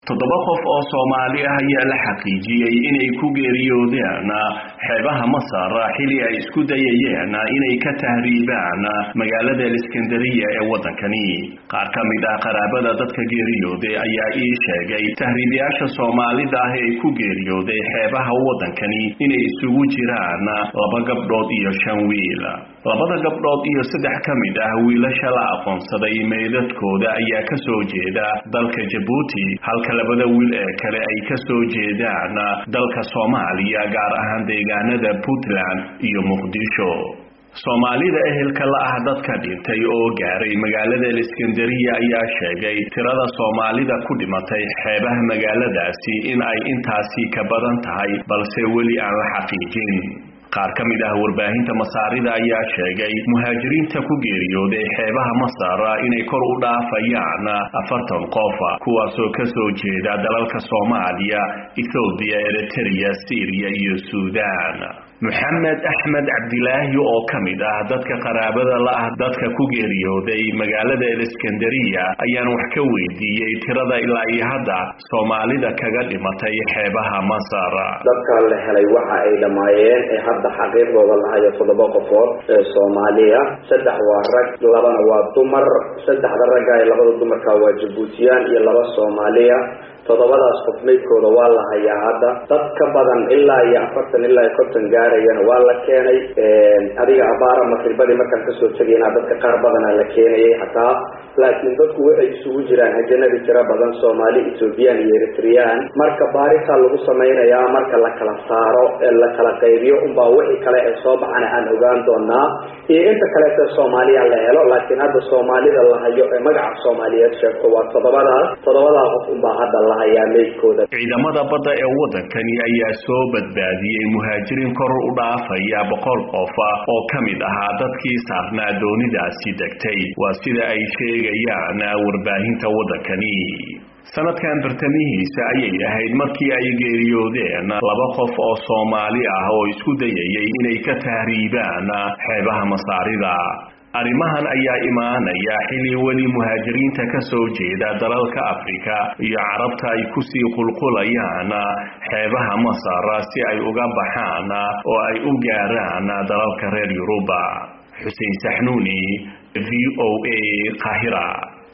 toddoba qof oo soomaali ah ayaa la xaqiijiyey inay ku geeriyoodeen xeebaha masar xili ay isku dayayeen inay ka tahriibaan magaalada iskandariya ee waddankani qaar ka mid ah qaraabada dadka geeriyooday ayaa ii sheegay tahriibayaasha soomaalida ah ee ku geeriyooday xeebaha waddankani inay isugu jiraan laba gabdhood iyo shan wiil labada gabdhood iyo saddex ka mid ah wiilasha la aqoonsaday meydadkooda ayaa ka soo jeeda dalka jabuuti halka labada wiil ee kale ay ka soo jeedaan dalka soomaaliya gaar ahaan deegaanada puntland iyo muqdisho soomaalida ehelka la ah dadka dhintay oo gaaray magaalada iskandariya ayaa sheegay tirada soomaalida ku dhimatay xeebaha magaaladaasi in ay intaasi ka badan tahay balse weli aan la xaqiijin qaar ka mid ah warbaahinta masaarida ayaa sheegay muhaajiriinta ku geeriyooday xeebaha masar inay kor u dhaafayaan afartan qof kuwaasoo ka soo jeeda dalalka soomaaliya ethoobiya eritrea syriya iyo suudaan moxamed axmed cabdilaahi oo ka mid ah dadka qaraabada la ah dadka ku geeriyooday magaalada iskandariya ayaan wax ka weydiiyey tirada ilaa iyo hadda soomaalida kaga dhimatay xeebaha masar dadka la helay waxa ay dhammaayeen ee hadda xaqiiqdooda lahayo toddoba qofood ee soomaaliya saddex waa rag labana waa dumar saddexda ragga ee labada dumarka waa jabuutiyaan iyo laba soomaaliya toddobadaas qof meydkooda waa la hayaa hadda dad ka badan ilaa iyo afartan ilaa iyo konton gaarayana waa la keenay adiga abaara maqribadii markaan kasoo tegayna dadka qaar badanaa la keenayay xataa laakiin dadku waxay isugu jiraan hajanadi tiro badan soomaali ethoobiyan iyo eritreyaan marka baaritaa lagu samaynayaa marka la kala saaro ee la kala qaybiyo unbaa wixii kale ee soo baxana aan ogaan doonaa iyo inta kaleete soomaaliya la helo laakiin hadda soomaalida la hayo ee magaca soomaaliyeed sheegto waa toddobadaas toddobadaa qof unbaa hadda la hayaa meydkooda ciidamada badda ee waddankani ayaa soo badbaadiyey muhaajiriin kor u dhaafaya boqol qof oo ka mid ahaa dadkii saarnaa doonidaasi degtay waa sida ay sheegayaan warbaahinta waddankani sanadkan bartamihiisa ayay ahayd markii ay geeriyoodeen laba qof oo soomaali ah oo isku dayayay inay ka tahriibaan xeebaha masaarida arrimahan ayaa imaanaya xili weli muhaajiriinta ka soo jeeda dalalka afrika iyo carabta ay kusii qulqulayaan xeebaha masar si ay uga baxaan oo ay u gaaraan dalalka reer yuruba xuseen saxnuuni v o a qaahira